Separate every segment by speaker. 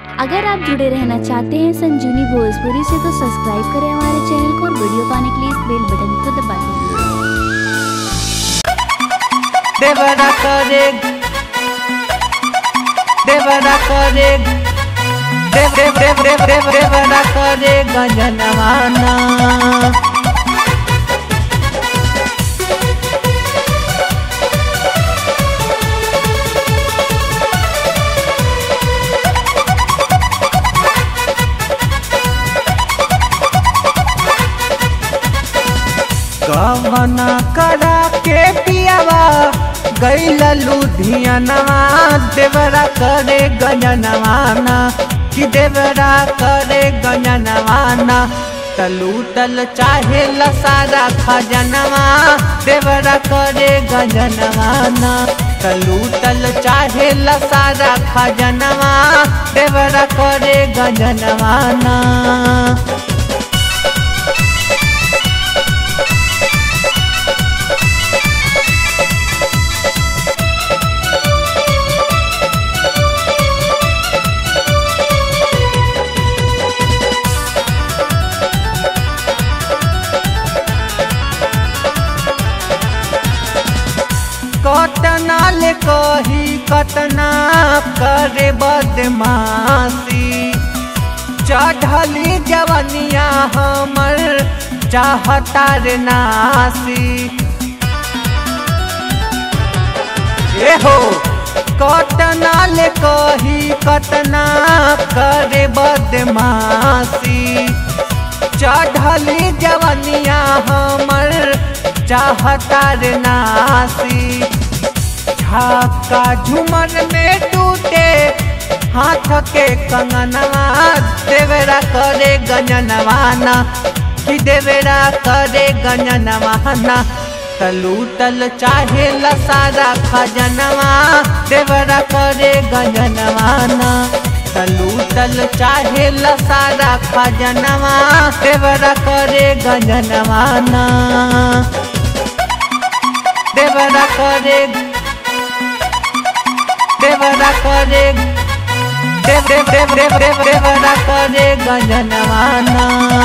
Speaker 1: अगर आप जुड़े रहना चाहते हैं संजीवनी भोजपुरी से तो सब्सक्राइब करें हमारे चैनल को और वीडियो पाने के लिए इस बेल बटन को दबा दें
Speaker 2: देवरा करे देवरा करे देव देव देव देव देव देवरा करे गंजनवाना कवना करा के पियावा गैल लुधियानवा देवरा करे गंजनवाना कि देवरा करे गंजनवाना तलू तल चाहे लसारा खजनवा देवरा करे गंजनवाना तलू तल चाहे लसारा खजनवा देवरा करे गंजनवाना कतना ले कही कतना करे बदमाशी चढ़ली जवनिया हमर चाहता रे नासी ए हो कतना ले कही कतना करे बदमाशी चढ़ली जवनिया हमर चाहता रे नासी झाका झुमर में टूटे हाथ के कंगनवा देवरा करे गंजनवाना कि देवरा करे गंजनवाना तलू तल चाहे लसारा खजनवा देवरा करे गंजनवाना तलू तल चाहे लसारा खजनवा देवरा करे गंजनवाना देवरा करे देवरा करे देव देव देव देव देव देवरा करे गंजनवाना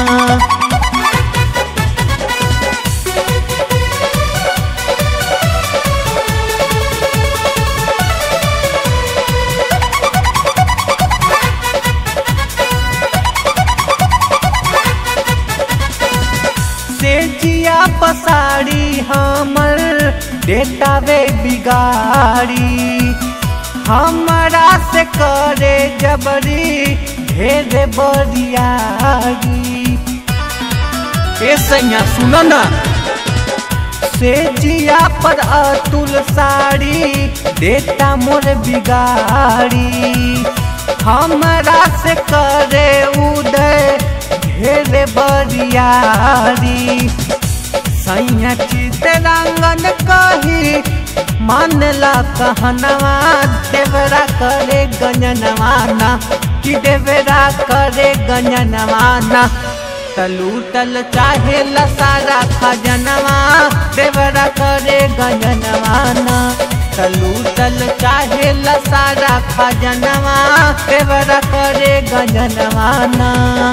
Speaker 2: से जिया पसाड़ी हमर देतावे बिगाड़ी हमरा से करे जबरी ढेर बरियारी ए सैया सुनो ना से जिया पर अतुल साड़ी देता मोर बिगाड़ी हमरा से करे उदय ढेर बरियारी सैया चितरंगन कही मानला कहनवा देवरा करे गंजनवाना कि देवरा करे गंजनवाना तलू तल चाहे लसारा खजनवा देवरा करे गंजनवाना तलू तल चाहे लसारा खजनवा देवरा करे गंजनवाना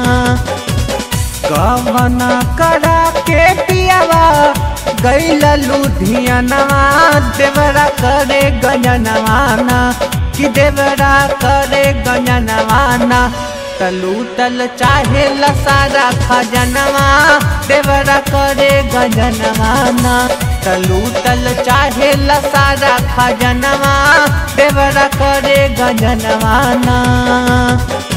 Speaker 2: कवना करा के पियावा गैल लुधियानवा देवरा करे गंजनवाना कि देवरा करे गंजनवाना तलू तल चाहे लसारा खजनवा देवरा करे गंजनवाना तलू तल चाहे लसारा खजनवा देवरा करे गंजनवाना